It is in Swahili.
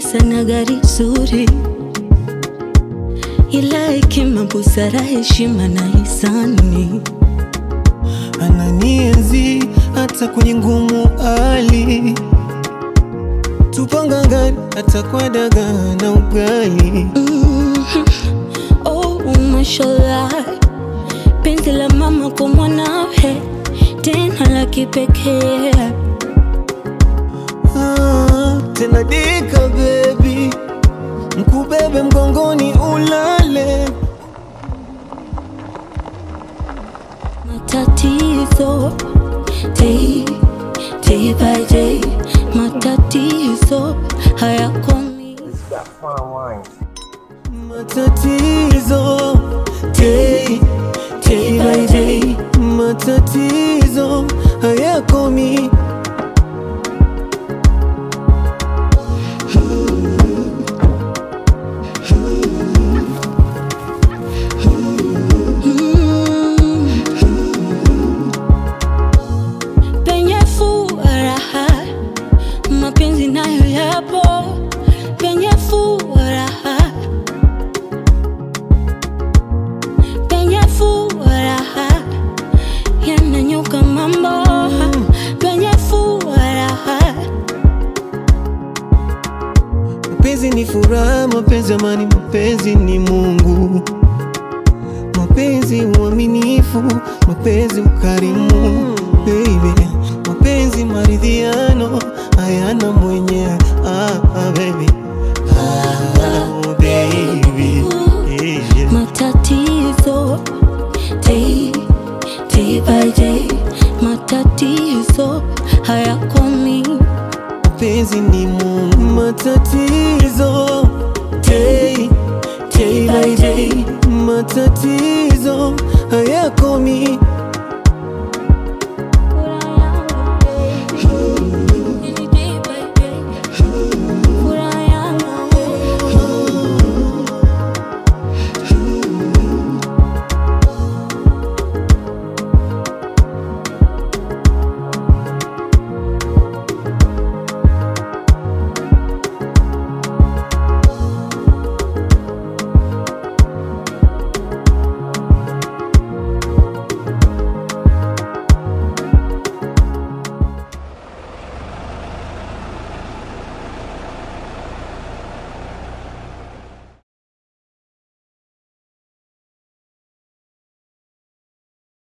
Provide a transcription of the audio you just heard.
pesa na gari zuri, ila hekima, busara, heshima na hisani. ananienzi hata kwenye ngumu hali, tupanga ngani hata kwa dagaa na ugali. Mhm. Oh, mashallah, penzi la mama kwa mwanawe, tena la kipekee. Ah, tena dika baby, mkubebe mgongoni ulale. Matatizo day, day by day, matatizo hayakomi. Matatizo day, day by day, matatizo hayakomi. Mm. Penye furaha mapenzi nayo yapo, penye furaha, penye furaha yananyuka mambo, penye furaha Mapenzi ni furaha, mapenzi amani, mapenzi ni Mungu. Mapenzi uaminifu, mapenzi ukarimu, baby. Mapenzi maridhiano, hayana mwenye ah, ah, baby. Ah, oh, baby. Yeah. matatizo day, day by day, matatizo hayakomi. Mapenzi ni Mungu, matatizo day, day by day, matatizo hayakomi.